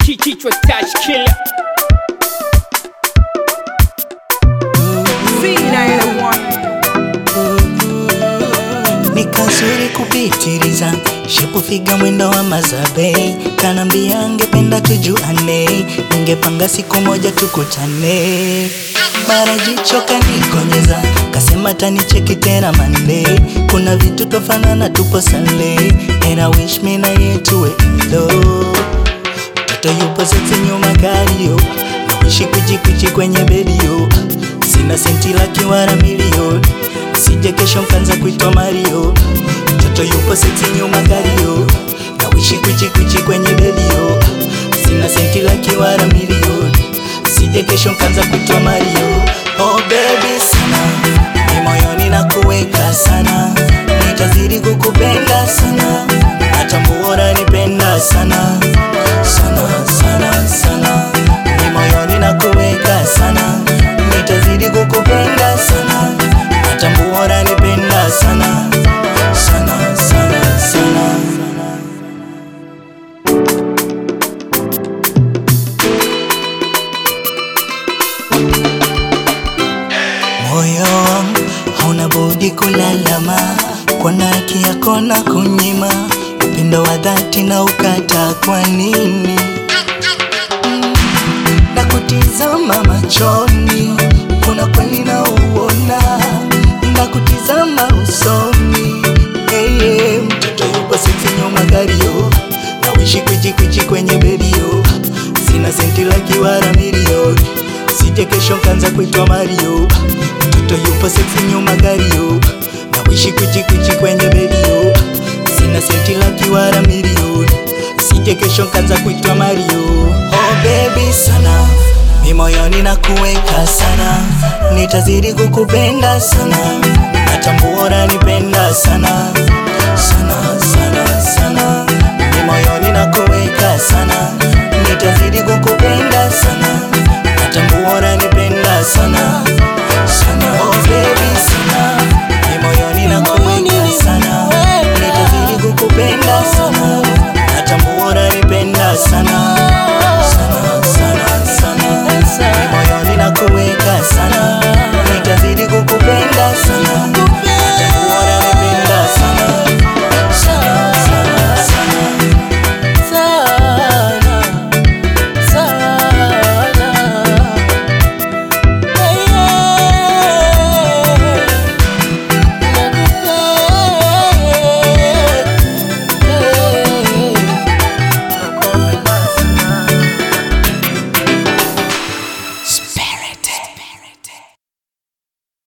kichwa touch killer ni kazuri kupitiliza shepufiga mwendo wa mazabei kanambia angependa tujuane ningepanga siku moja tukutane mara jicho kanikonyeza kasema tanicheki tena mande kuna vitu tofanana tupo sale and I wish me na yetuwe ilo mtoto yupo seti nyuma kario nawishi kuchikuchi kwenye bedio sina senti laki wala milioni sije kesho mkanza kuitwa Mario mtoto yupo seti nyuma kario nawishi kuchikuchi kwenye bedio sina senti laki wala milioni sije kesho mkanza kuitwa Mario oh baby sana ni moyoni na kuweka sana nitazidi kukupenda sana natambua unanipenda sana sana sana sana ni moyoni na kuweka sana nitazidi kukupenda sana natambua unanipenda sana sana sana sana moyo wangu hauna budi kulalama kwa naki yako na kunyima upendo wa dhati na ukata kwa nini Mm, na kutizama machoni kuna kweli na uona na kutizama usoni hey, hey, mtoto yupo sisi nyuma gario na wishi kuchikuchi kwenye bedio sina senti laki wala milioni sije kesho kanza kuitwa Mario mtoto yupo sexy nyuma gario na wishi kuchikuchi kwenye bedio sina senti laki wala milioni sije kesho kanza kuitwa Mario oh baby sana mi moyoni na kuweka sana nitazidi kukupenda sana natambua unanipenda sana sana sana sana